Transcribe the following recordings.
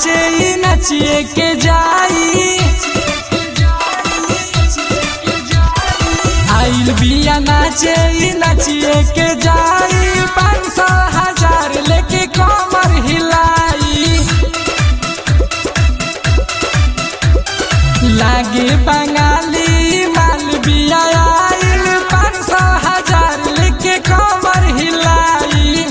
नाचे ई नचिए के जाई आइल बिया नाचे ई नचिए के जाई पाँच सौ हजार लेके कमर हिलाई लागे बंगाली माल बिया आइल पाँच सौ हजार लेके कमर हिलाई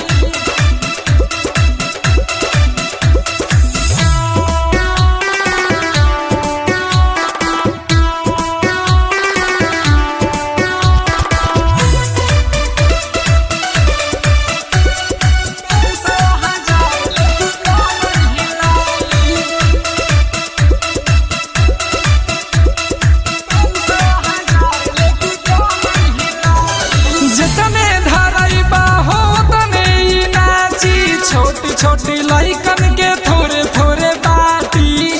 जतने धरैबा हो तने ई नाची छोटी छोटी लइकन के थोड़े थोड़े बाटी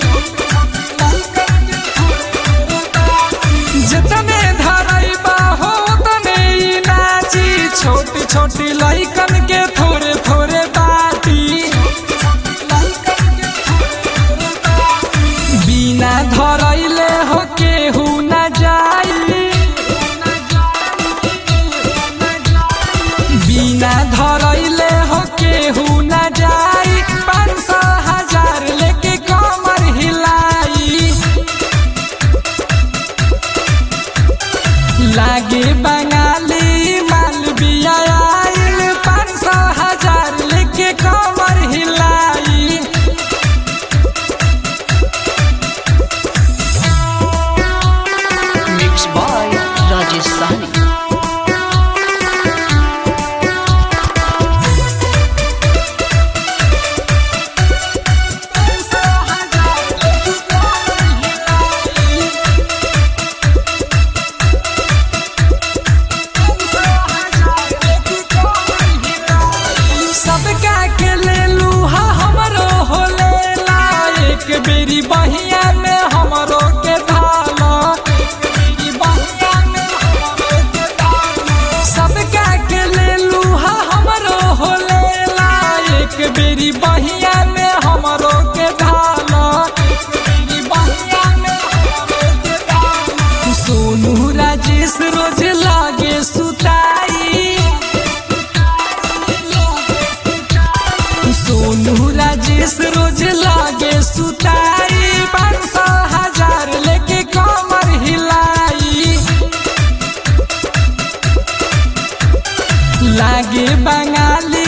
जतने धरैबा हो तने ई नाची छोटी छोटी लइकन के थोड़े थोड़े बाटी बिना धरैले हो केहू न जाई बिना धरैले हो केहू न जाई पाँच सौ हजार लेके कमर हिलाई लागे बंगाली माल बिया आइल पाँच सौ हजार लेके कमर हिलाई Mixed by Rajesh Sahni. सबका के ले लूहा हमरो हो लेला एक बेरी बहिया में हमरो के धाला सबका के ले लूहा हमरो हो लेला एक बेरी बहिया में हमरो के धाला सोनू राजेश रोज लागे सुताई सोनू राजेश रोज लागे सुताई पाँच सौ हजार लेके कमर हिलाई लागे बंगाली